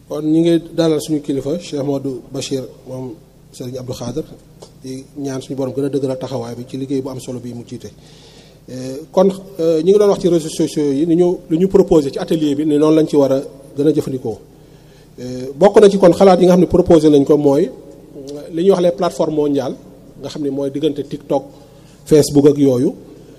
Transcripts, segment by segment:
kon ñi ngi dalal suñu kilifa Cheikh Modou Bachir moom Serigne Abdou Khader di ñaan suñu borom gën a dëgëral taxawaay bi ci liggéey bu am solo bi mu jiite. kon ñi ngi doon wax ci réseaux sociaux yi ni ñu li ñu proposé ci atelier bi ni noonu lañ ci war a gën a jëfandikoo bokk na ci kon xalaat yi nga xam ne proposé nañ ko mooy li ñuy wax les plateformes mondiales nga xam ne mooy diggante TikTok Facebook ak yooyu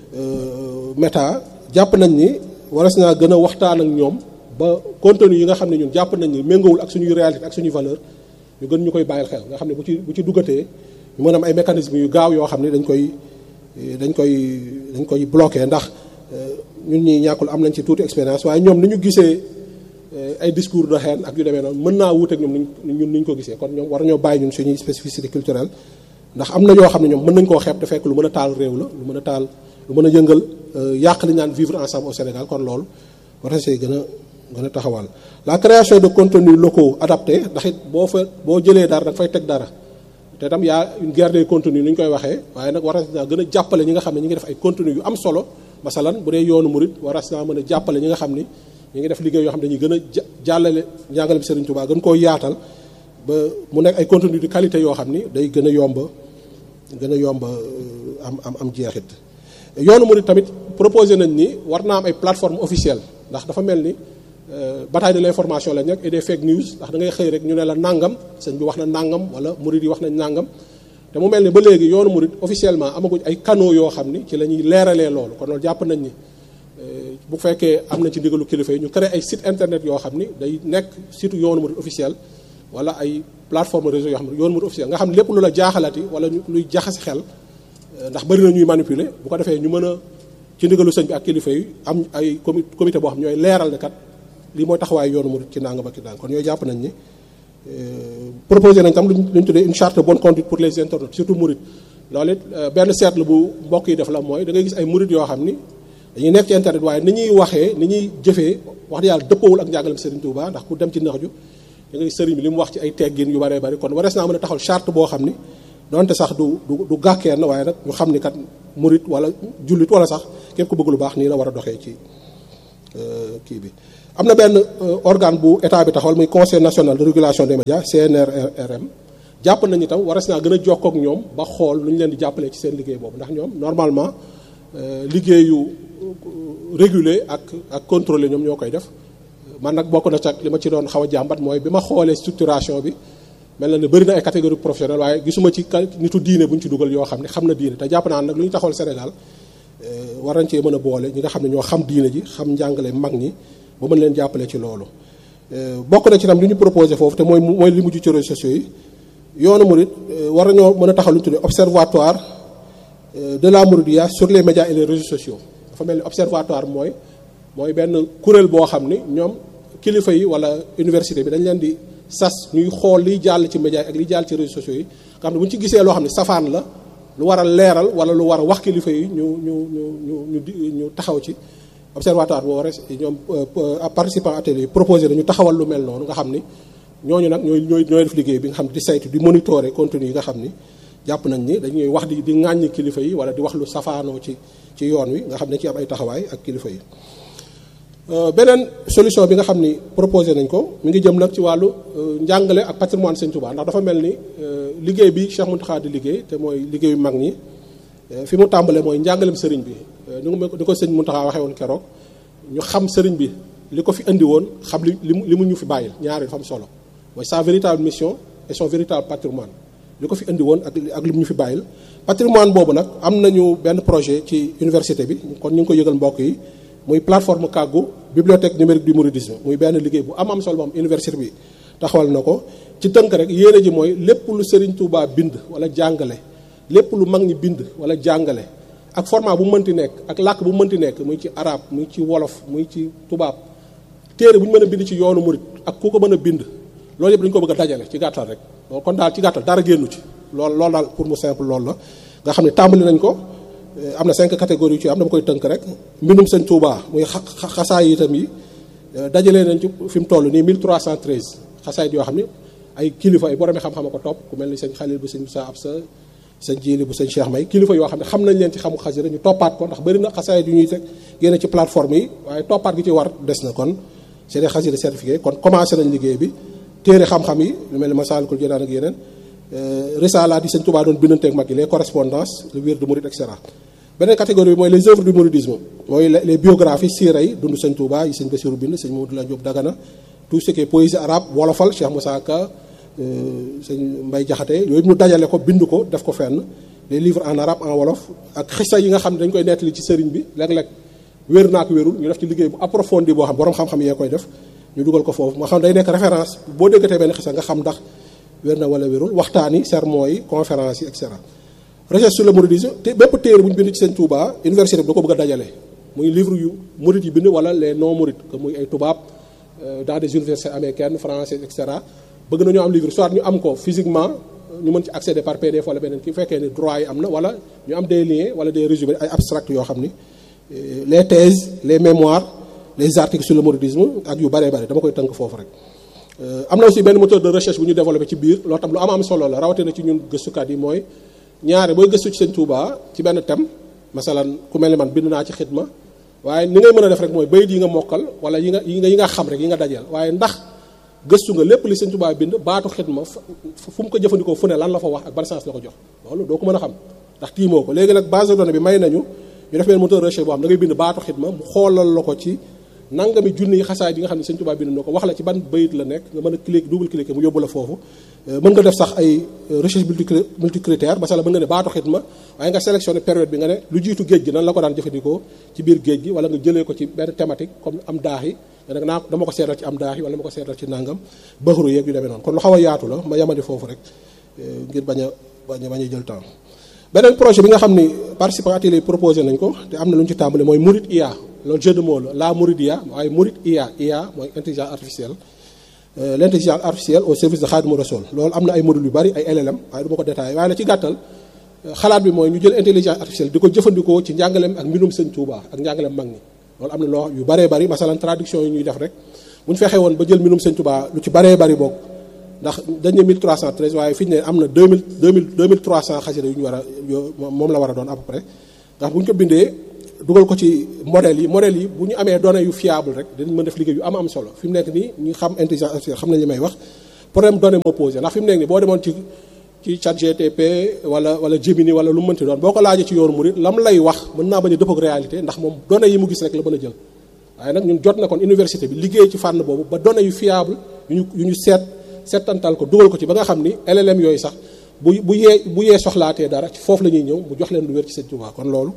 Meta jàpp nañ ni waras naa gën a waxtaan ak ñoom ba contenu yi nga xam ne ñun jàpp nañ ni méngawul ak suñuy réalité ak suñuy valeur ñu gën ñu koy bàyyil xel nga xam ne bu ci bu ci duggatee ñu mën am ay mécanismes yu gaaw yoo xam ne dañ koy dañ koy dañ koy bloqué ndax ñun ñi ñàkkul am nañ ci tuuti expérience waaye ñoom ni ñu gisee ay discours de haine ak yu demee noonu mën naa wuuteeg ñoom ñun ni ñu ko gisee kon ñoom war ñoo bàyyi ñun suñuy spécificité culturelle ndax am na yoo xam ne ñoom mën nañ koo xeeb te fekk lu mën a taal réew la lu mën a taal lu mën a yëngal yàq li naan vivre ensemble au Sénégal kon loolu war na see gën a gën a taxawal la création de contenus locaux adaptés ndax it boo fa boo jëlee dara da nga fay teg dara te tam yaa une guerre des contenus ni ñu koy waxee waaye nag war naa gën a jàppale ñi nga xam ne ñi ngi def ay contenus yu am solo masalan bu dee yoonu murit war naa mën a jàppale ñi nga xam ni ñi ngi def liggéey yoo xam ne dañuy gën a jàllale njàngale bi Serigne Touba gën koo yaatal ba mu nekk ay contenu de qualité yoo xam ni day gën a yomb gën a yomb am am am jeexit yoonu murit tamit proposé nañ ni war naa am ay plateforme officielle ndax dafa mel ni bataille de l'information la nekk et des fake news ndax da ngay xëy rek ñu ne la nangam sëñ bi wax na nangam wala murit yi wax nañ nangam te mu mel ni ba léegi yoonu murit officiellement amaguñ ay canaux yoo xam ni ci la ñuy leeralee loolu kon loolu jàpp nañ ni bu fekkee am na ci ndigalu kilifa yi ñu créé ay site internet yoo xam ni day nekk site yoonu murit officiel wala ay plateforme réseau yoo xam ne yoonu murit officiel nga xam ne lépp lu la jaaxalati wala luy jaxasi xel ndax bari na ñuy manipuler bu ko defee ñu mën a ci ndigalu sëñ bi ak kilifa yi am ay comité boo xam ñooy leeral ne kat lii mooy taxawaay yoonu murit ci nangam ak ci nangam kon yooyu jàpp nañ ni proposé nañ tam lu ñu tuddee une charte de bonne conduite pour les internautes surtout murit loolu it benn seetlu bu mbokk yi def la mooy da ngay gis ay murit yoo xam ni dañuy nekk ci internet waaye ni ñuy waxee ni ñuy jëfee wax dëgg yàlla dëppawul ak njàngalem Serigne Touba ndax ku dem ci nax ju da ngay sëriñ bi li mu wax ci ay teggin yu bëree bëri kon warees naa mën a taxal charte boo xam ni donte sax du du du gàkkeen waaye nag ñu xam ni kat murit wala jullit wala sax képp ku bëgg lu baax nii la war a doxee ci kii bi am na benn organe bu état bi taxawal muy conseil national de régulation des médias CNRRM jàpp nañu tam waras naa gën a jokkoo ak ñoom ba xool nu ñu leen di jàppalee ci seen liggéey boobu ndax ñoom normalement liggéeyu réguler ak ak contrôler ñoom ñoo koy def man nag bokk na ca li ma ci doon xaw a jàmbat mooy bi ma xoolee structuration bi mel na ne bëri na ay catégorie professionnelle waaye gisuma ci nitu diine bu ñu ci dugal yoo xam ne xam na diine te jàpp naa nag lu ñu taxawal Sénégal war nañ cee mën a boole ñi nga xam ne ñoo xam diine ji xam njàngale mag ñi ba mën leen jàppale ci loolu bokk na ci tam li ñu proposé foofu te mooy mooy li mujj ci réseaux sociaux yi yoonu murid war nañoo mën a taxaw lu ñu tuddee observatoire de la Mouridiya sur les médias et les réseaux sociaux dafa mel ni observatoire mooy mooy benn kuréel boo xam ni ñoom kilifa yi wala université bi dañ leen di sas ñuy xool liy jàll ci médias ak liy jàll ci réseaux sociaux yi nga xam ne bu ñu ci gisee loo xam ne safaan la lu war a leeral wala lu war a wax kilifa yi ñu ñu ñu ñu ñu ñu taxaw ci observatoire boo waree ñoom participant atelier proposé nañu taxawal lu mel noonu nga xam ni ñooñu nag ñooy ñooy ñooy def liggéey bi nga xam ne di saytu di monitorer contenu yi nga xam ni jàpp nañ ni dañuy wax di di ŋàññi kilifa yi wala di wax lu safaanoo ci ci yoon wi nga xam ne ci am ay taxawaay ak kilifa yi beneen solution bi nga xam ni proposé nañ ko mi ngi jëm nag ci wàllu njàngale ak patrimoine Sëñ Touba ndax dafa mel ni liggéey bi Cheikh Mountakha di liggéey te mooy liggéeyu mag ñi fi mu tàmbalee mooy njàngalem sëriñ bi ni ko sëñ Mountakha waxee woon keroog ñu xam sëriñ bi li ko fi indi woon xam li li mu ñu fi bàyyil ñaari dafa am solo mooy sa véritable mission et son véritable patrimoine li ko fi indi woon ak ak li mu ñu fi bàyyil patrimoine boobu nag am nañu benn projet ci université bi kon ñu ngi ko yëgal mbokk yi muy plateforme kàggu bibliothèque numérique du mouridisme muy benn liggéey bu am am solo moom université bi taxawal na ko ci tënk rek yéene ji mooy lépp lu Serigne Touba bind wala jàngale lépp lu mag ñi bind wala jàngale ak format bu mënti nekk ak làkk bu mënti nekk muy ci arab muy ci wolof muy ci tubaab téere bu ñu mën a bind ci yoonu murit ak ku ko mën a bind loolu yëpp dañu ko bëgg a dajale ci gàttal rek kon daal ci gàttal dara génnu ci loolu loolu daal pour mu simple loolu la nga xam ne tàmbali nañ ko am na cinq catégories yu ci am dama koy tënk rek mbindum sëñ Touba muy xasaay itam yi dajalee nañ ci fi mu toll nii 1313 xasaayit yoo xam ne ay kilifa ay boromi xam-xam a ko topp ku mel ni sëñ Xalil bu sëñ Moussa Absa sëñ Jili bu sëñ Cheikh May kilifa yoo xam ne xam nañ leen ci xamu xasida ñu toppaat ko ndax bëri na xasaayit yu ñuy teg génne ci plateforme yi waaye toppaat gi ci war des na kon c'est des xasida certifié kon commencé nañ liggéey bi téere xam-xam yi lu mel ni Masaalikul Jinaan ak yeneen risalaat yi sëñ Tuubaa doon bindanteeg mag yi les correspondances le wird mouride et cetera beneen catégorie bi mooy les œuvres du mouridisme mooy les biographies siira yi dund sëñ Tuubaa yi sëñ Basiru bind sëñ Mamadou Lamine Diop Dagana tout ce qui est poésie arabe wolofal Cheikh Moussa Ka sëñ Mbay Jaxate yooyu ñu dajale ko bind ko def ko fenn les livres en arabe en wolof ak xisa yi nga xam ne dañ koy nettali ci sëriñ bi léeg-léeg wér naa ko wérul ñu def ci liggéey bu approfondi boo xam borom xam-xam yee koy def ñu dugal ko foofu moo xam day nekk référence boo déggatee benn xisa nga xam ndax wér na wala wérul waxtaan yi sermon yi conférence yi et cetera recherche sur le mouridisme te bépp téere bu ñu bind ci sëñ Touba université bi da ko bëgg a dajale muy livre yu murid yi bind wala les non murid que muy ay tubaab dans des universités américaines françaises et cetera bëgg nañoo am livre soit ñu am ko physiquement ñu mën ci accéder par PDF wala beneen ki fekkee ni droit yi am na wala ñu am des liens wala des résumés ay abstracts yoo xam ni les thèses les mémoires les articles sur le mouridisme ak yu bëree bëri dama koy tënk foofu rek. am na aussi benn moteur de recherche bu ñu développé ci biir loolu tam lu am am solo la rawatina ci ñun gëstukat yi mooy ñaare booy gëstu ci sëñ Touba ci benn thème masalan ku mel ni man bind naa ci xidma waaye ni ngay mën a def rek mooy bayit yi nga mokkal wala yi nga yi nga yi nga xam rek yi nga dajeel waaye ndax gëstu nga lépp li sëñ Touba bind baatu xidma fu mu ko jëfandikoo fu ne lan la fa wax ak ban sens la ko jox loolu doo ko mën a xam ndax tiimoo ko léegi nag base de données bi may nañu ñu def benn moteur de recherche boo xam da ngay bind baatu xidma mu xoolal la ko ci nangami junni yi xasaay yi nga xam ne sëñ Touba bind na ko wax la ci ban bayit la nekk nga mën a cliquer double cliquer mu yóbbu la foofu mën nga def sax ay recherche multicritère masala mën nga ne baatu xidma waaye nga sélectionné période bi nga ne lu jiitu géej gi nan la ko daan jëfandikoo ci biir géej gi wala nga jëlee ko ci benn thématique comme am daax yi nga ne naa dama ko seetal ci am daax yi wala dama ko seetal ci nangam baxru yeeg yu demee noonu kon lu xaw a yaatu la ma yamadi foofu rek ngir bañ a bañ a bañ a jël temps beneen projet bi nga xam ni participants atelier proposé nañ ko te am na lu ñu ci tàmbali mooy Mourid IA loolu jeu de mots la la Mourid IA waaye Mourid IA IA mooy intelligence artificielle l' intelligence artificielle au service de Khadimou Rassoul loolu am na ay modules yu bari ay LLM waaye du ma ko détaillé waaye la ci gàttal xalaat bi mooy ñu jël intelligence artificielle di ko jëfandikoo ci njàngaleem ak mbindum sëñ Touba ak njàngaleem mag ñi loolu am na loo yu baree bari masalan traduction yi ñuy def rek bu ñu fexee woon ba jël mbindum sëñ Touba lu ci baree bari bokk ndax dañ ne 1313 waaye fi ñu ne am na 2000 2000 2300 xasida yu ñu war a moom la war a doon à peu près ndax bu ñu ko bindee dugal ko ci modèles yi modèles yi bu ñu amee données yu fiable rek dañ mën def liggéey yu am am solo fi mu nekk nii ñu xam intelligence artificielle xam nañ li may wax problème données moo posé ndax fi mu nekk nii boo demoon ci ci chat GTP wala wala Gemini wala lu mu mënti doon boo ko laajee ci yoonu murid lam lay wax mën naa bañ a dëpp ak réalité ndax moom données yi mu gis rek la mën a jël waaye nag ñun jot na kon université bi liggéey ci fànn boobu ba données yu fiable yu ñu yu ñu seet seetantal ko dugal ko ci ba nga xam ni LLM yooyu sax bu bu yee bu yee soxlaatee dara ci foofu la ñuy ñëw mu jox leen lu wér ci Sëñ Tuubaa kon loolu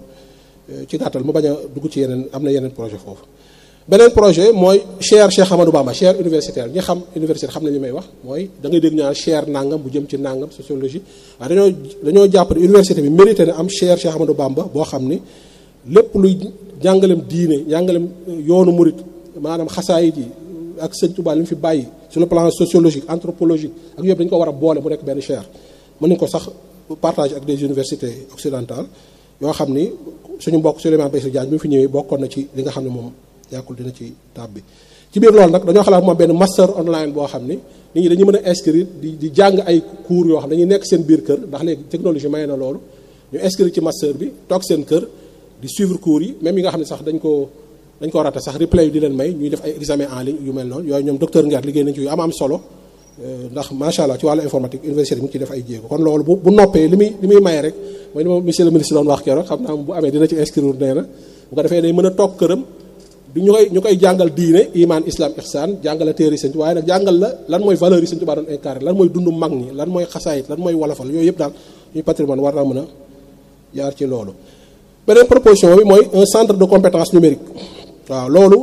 ci gàttal mu bañ a dugg ci yeneen am na yeneen projet foofu beneen projet mooy chaire Cheikh Amadou Bamba chaire universitaire ñi xam université xam nañ li may wax mooy da ngay dégg ñaan chaire nangam bu jëm ci nangam sociologie waaye dañoo dañoo jàpp ne université bi mérité na am chaire Cheikh Amadou Bamba boo xam ni lépp luy jàngalem diine jàngalem yoonu murit maanaam xasaayit yi ak Sëñ Tuubaa li mu fi bàyyi sur le plan sociologique anthropologique ak yëpp dañu ko war a boole mu nekk benn chaire mën nañu ko sax partage ak des universités occidentales yoo xam ni suñu mbokk Souleymane Bassirou Diagne bi mu fi ñëwee bokkoon na ci li nga xam ne moom yàkkul dina ci tab bi ci biir loolu nag dañoo xalaat moom benn master online boo xam ni nit ñi dañuy mën a inscrire di di jàng ay cours yoo xam dañuy nekk seen biir kër ndax léegi technologie may na loolu ñu inscrire ci master bi toog seen kër di suivre cours yi même yi nga xam ne sax dañ ko dañ ko rata sax replay di leen may ñuy def ay examen en ligne yu mel noonu yooyu ñoom docteur Nguer liggéey nañ ci yu am am solo ndax macha allah ci wàllu informatique université bi mu ci def ay jéego kon loolu bu bu noppee li muy li muy maye rek mooy li ma monsieur le ministre doon wax keroog xam naa bu amee dina ci inscrire nee na bu ko defee day mën a toog këram du ñu koy ñu koy jàngal diine iman islam ihsan jàngal la téere sëñ waaye nag jàngal la lan mooy valeur yi sëñ Tuubaa doon incarné lan mooy dundu mag ñi lan mooy xasaayit lan mooy wolofal yooyu yëpp daal ñuy patrimoine war naa mën a jaar ci loolu beneen proposition bi mooy un centre de compétence numérique waaw loolu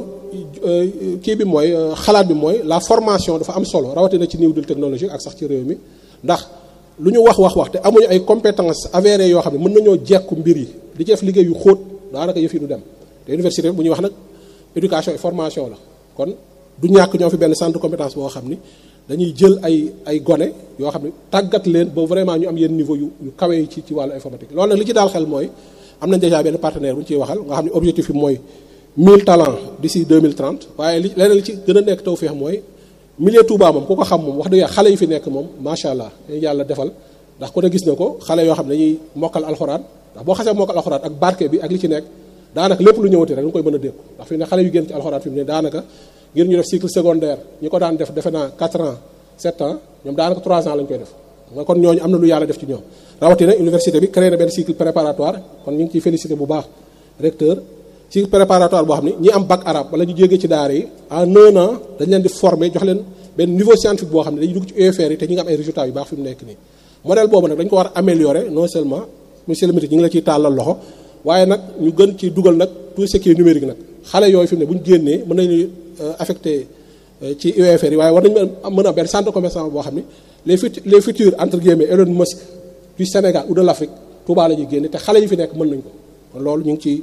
kii bi mooy xalaat bi mooy la formation dafa am solo rawatina ci niveau technologique ak sax ci réew mi ndax lu ñu wax wax wax te amuñu ay compétences avérées yoo xam ne mën nañoo jekku mbir yi di ci def liggéey yu xóot daanaka yëf yi du dem te université bu ñuy wax nag éducation et formation la kon du ñàkk ñoo fi benn centre de compétence boo xam ni dañuy jël ay ay gone yoo xam ne tàggat leen ba vraiment ñu am yenn niveau yu yu kawe yi ci ci wàllu informatique loolu nag li ci daal xel mooy am nañ déjà benn partenaire bu ñu ciy waxal nga xam ne objectif bi mooy 1000 talents d'ici 2030 waaye li leneen li ci gën a nekk tawfeex mooy milieu Touba moom ku ko xam moom wax dëgg yàlla xale yi fi nekk moom macha allah dañuy yàlla defal ndax ku ne gis na ko xale yoo xam ne dañuy mokkal alxuraan ndax boo xasee mokkal alxuraan ak barke bi ak li ci nekk daanaka lépp lu ñëwati rek nga koy mën a dékku ndax fi ne xale yu génn ci alxuraan fi mu ne daanaka ngir ñu def cycle secondaire ñi ko daan def defe naa 4 ans sept ans ñoom daanaka trois ans lañ koy def nga kon ñooñu am na lu yàlla def ci ñoom rawatina université bi créé na benn cycle préparatoire kon ñu ngi ciy félicité bu baax recteur cycle préparatoire boo xam ne ñi am bac arabe wala ñu jógee ci daara yi en un an dañ leen di former jox leen benn niveau scientifique boo xam ne dañuy dugg ci UFR yi te ñu ngi am ay résultats yu baax fi mu nekk nii modèle boobu nag dañ ko war a améliorer non seulement monsieur le ministre ñu ngi la ciy tàllal loxo waaye nag ñu gën ci dugal nag tout ce qui est numérique nag xale yooyu fi mu ne bu ñu génnee mën nañu affecté ci UFR yi waaye war nañu mën a benn centre commerçant boo xam ne les fut les futurs entre guillemets Elon Musk du Sénégal ou de l'Afrique Touba la ñuy génne te xale yi fi nekk mën nañ ko kon loolu ñu ngi ci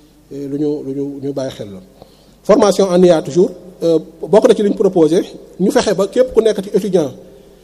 lu ñu lu ñu ñu bàyyi xel la formation en IA toujours bokk na ci li ñu proposé ñu fexe ba képp ku nekk ci étudiant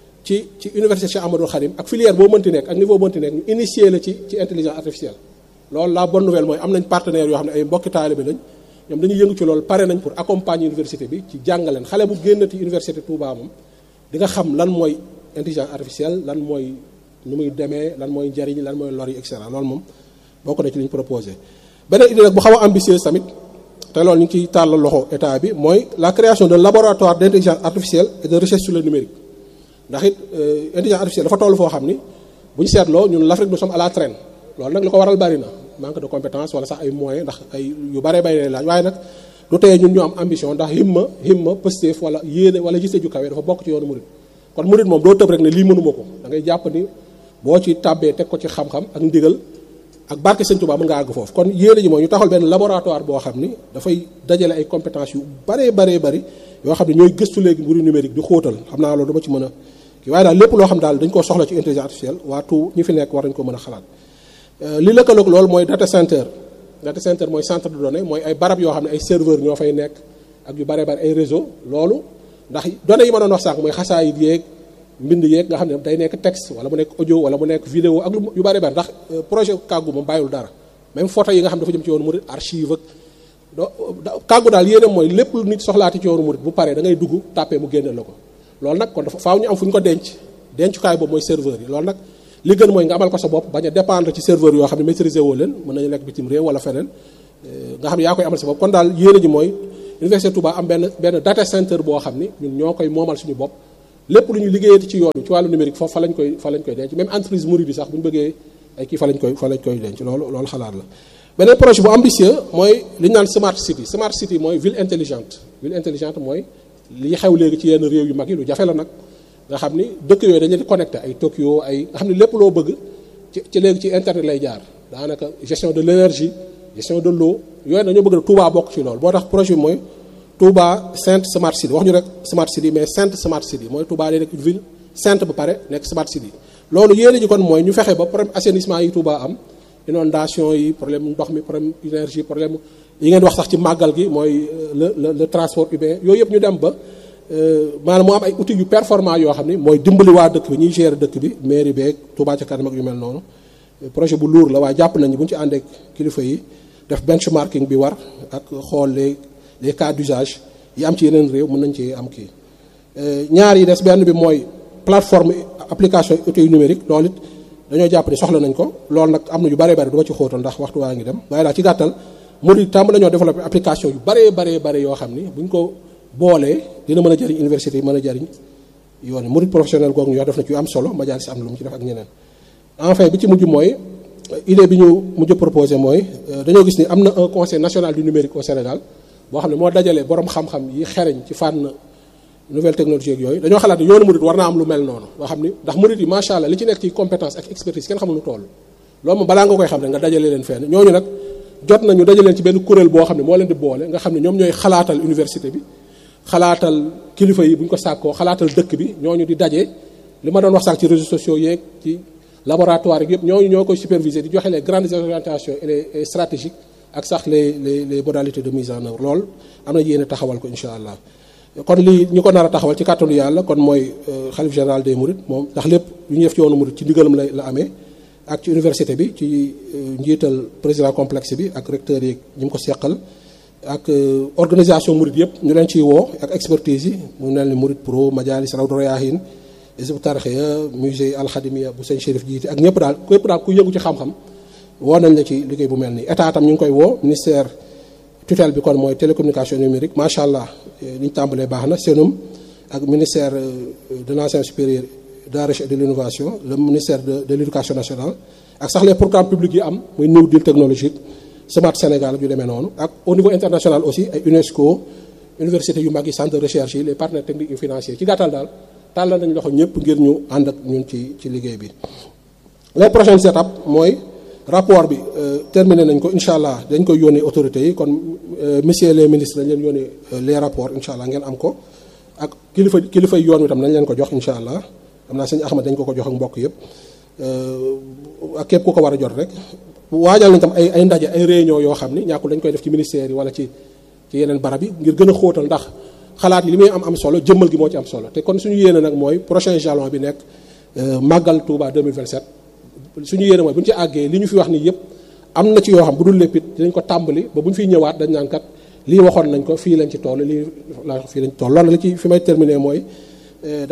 ci ci université Cheikh Amadou Khadim ak filière boo mënti nekk ak niveau boo mënti nekk ñu initier la ci ci intelligence artificielle loolu la bonne nouvelle mooy am nañ partenaires yoo xam ne ay mbokki taalibe lañ ñoom dañuy yëngu ci loolu pare nañ pour accompagner université bi ci jàngaleen xale bu génnati université Touba moom di nga xam lan mooy intelligence artificielle lan mooy nu muy demee lan mooy njariñ lan mooy lor yi et cetera loolu moom bokk na ci li ñu proposé beneen idée nag bu xaw a ambitieuse tamit te loolu ñu ngi ciy tàllal loxo état bi mooy la création d'un laboratoire d'intelligence artificielle et de recherche sur le numérique ndax it intelligence artificielle dafa toll foo xam ni bu ñu seetloo ñun l'Afrique nous sommes à la traîne loolu nag li ko waral bari na manque de compétence wala sax ay moyens ndax ay yu bare bari lay laaj waaye nag du teye ñun ñu am ambition ndax himma himma pësteef wala yéene wala gise ju kawe dafa bokk ci yoonu murid kon murid moom doo tëb rek ne lii mënuma ko da ngay jàpp ni boo ci tàbbee teg ko ci xam-xam ak ndigal ak barke Sëñ Tuubaa mën nga àgg foofu kon yéene ji mooy ñu taxal benn laboratoire boo xam ni dafay dajale ay compétences yu baree baree bari yoo xam ne ñooy gëstu léegi mbiru numérique di xóotal xam naa loolu dama ci mën a kii waaye daal lépp loo xam daal dañ koo soxla ci intelligence artificielle waa tout ñi fi nekk war nañ ko mën a xalaat li lëkkaloog loolu mooy data center data center mooy centre de données mooy ay barab yoo xam ne ay serveur ñoo fay nekk ak yu baree bari ay réseau loolu ndax données yi ma doon wax sànq mooy xasaayit yeeg mbind yeeg nga xam ne day nekk texte wala mu nekk audio wala mu nekk vidéo ak yu bari bari ndax projet kàggu moom bàyyiwul dara même photo yi nga xam dafa jëm ci yoonu murid archive ak kàggu daal yéene mooy lépp lu nit soxlaati ci yoonu murid bu paree da ngay dugg tàppee mu génneel la ko loolu nag kon dafa faaw ñu am fu ñu ko denc dencukaay boobu mooy serveur yi loolu nag li gën mooy nga amal ko sa bopp bañ a dépendre ci serveur yoo xam ne maîtriser woo leen mën nañu nekk bitim réew wala feneen nga xam ne yaa koy amal sa bopp kon daal yéene ji mooy université Touba am benn benn data center boo xam ni ñun ñoo koy moomal suñu bopp lépp lu ñu liggéeyati ci yoon ci wàllu numérique foofu fa lañ koy fa lañ koy denc même entreprise mouride bi sax bu ñu bëggee ay kii fa lañ koy fa lañ koy denc loolu loolu xalaat la beneen projet bu ambitieux mooy li ñu naan smart city smart city mooy ville intelligente ville intelligente mooy li xew léegi ci yenn réew yu mag yi lu jafe la nag nga xam ni dëkk yooyu dañu leen di connecté ay Tokyo ay nga xam ne lépp loo bëgg ci ci léegi ci internet lay jaar daanaka gestion de l'énergie gestion de l'eau yooyu dañoo bëgg Touba bokk ci loolu boo tax projet bi mooy Touba Sainte Smart City wax ñu rek Smart City mais Sainte Smart City mooy Touba day nekk une ville sainte ba pare nekk Smart City loolu yéene ji kon mooy ñu fexe ba problème assainissement yi Touba am inondation yi problème ndox mi problème énergie problème yi ngeen wax sax ci màggal gi mooy le le le transport urbain yooyu yëpp ñu dem ba maanaam mu am ay outils yu performant yoo xam ni mooy dimbali waa dëkk bi ñuy gérer dëkk bi mairie beeg Touba ca kanam ak yu mel noonu projet bu lourd la waaye jàpp nañu bu ñu ci àndeek kilifa yi def benchmarking bi war ak xool les les cas d'usage yi am ci yeneen réew mën nañ ci am kii ñaar yi des benn bi mooy plateforme application outils numérique loolu it dañoo jàpp ni soxla nañ ko loolu nag am na yu baree bari du ma ci xóotal ndax waxtu waa ngi dem waaye daal ci gàttal murid tàmm dañoo développé application yu baree baree bare yoo xam ni buñ ko boolee dina mën a jëriñ université yi mën a jëriñ yoon yi murid professionnel googu ñu wax def na ci yu am solo majaal si am lu mu ci def ak ñeneen enfin bi ci mujj mooy idée bi ñu mujj proposé mooy dañoo gis ni am na un conseil national du numérique au Sénégal boo xam ne moo dajale borom xam-xam yi xereñ ci fànn nouvelle technologie ak yooyu dañoo xalaat ne yoonu murid war naa am lu mel noonu nga xam ni ndax murid yi macha allah li ci nekk ci compétence ak expertise kenn xamul lu toll loolu moom balaa nga koy xam ne nga dajale leen fenn ñooñu nag jot nañu dajale leen ci benn kuréel boo xam ne moo leen di boole nga xam ne ñoom ñooy xalaatal université bi xalaatal kilifa yi bu ñu ko sàkkoo xalaatal dëkk bi ñooñu di daje li ma doon wax sax ci réseaux sociaux yeeg ci laboratoire yi yëpp ñooñu ñoo koy superviser di joxe les grandes orientations et les stratégiques ak sax les les les modalités de mise en œuvre loolu am na yéene taxawal ko incha allah kon lii ñu ko nar a taxawal ci kàttanu yàlla kon mooy xalif général des mourides moom ndax lépp yu ñu def ci yoonu murid ci ndigalam la la amee ak ci université bi ci njiital président complexe bi ak recteur yi ñi mu ko seqal ak organisation murid yëpp ñu leen ciy woo ak expertise yi mu mel ni murid pro majalis rawdu rayaahin Hizbut Tarqiyyah musée alxadimia bu sëñ Chérif jiite ak ñëpp daal képp daal ku yëngu ci xam-xam woo nañ la ci liggéey bu mel nii état tam ñu ngi koy woo ministère tutelle bi kon mooy télécommunication numérique macha allah li ñu tàmbalee baax na seenum ak ministère de l'enseignement supérieur de la recherche et de l'innovation le ministère de de l'éducation nationale ak sax les programmes publics yi am muy New Deal technologique Smart Sénégal ak yu demee noonu ak au niveau international aussi ay UNESCO université yu mag yi centre de recherche yi les partenaires techniques et financiers ci gàttal daal tàllal nañ loxo ñëpp ngir ñu ànd ak ñun ci ci liggéey bi les prochaines étapes mooy rapport bi terminé nañ ko incha allah dañ koy yónnee autorités yi kon messieurs les ministres dañ leen yónnee les rapports incha allah ngeen am ko ak kilifa kilifa yoon wi tam nañ leen ko jox incha allah xam naa sëñ Ahmad dañ ko ko jox ak mbokk yëpp ak képp ku ko war a jot rek waajal nañ tam ay ay ndaje ay réunion yoo xam ni ñàkkul dañ koy def ci ministère yi wala ci ci yeneen barab yi ngir gën a xóotal ndax xalaat yi li muy am am solo jëmmal gi moo ci am solo te kon suñu yéene nag mooy prochain jalon bi nekk màggal Touba 2027 suñu yéene mooy bu ñu ci àggee li ñu fi wax nii yëpp am na ci yoo xam bu dul lépp it dinañ ko tàmbali ba bu ñu fiy ñëwaat dañ naan kat lii waxoon nañ ko fii lañ ci toll lii la fii lañ ci toll loolu la ci fi may terminer mooy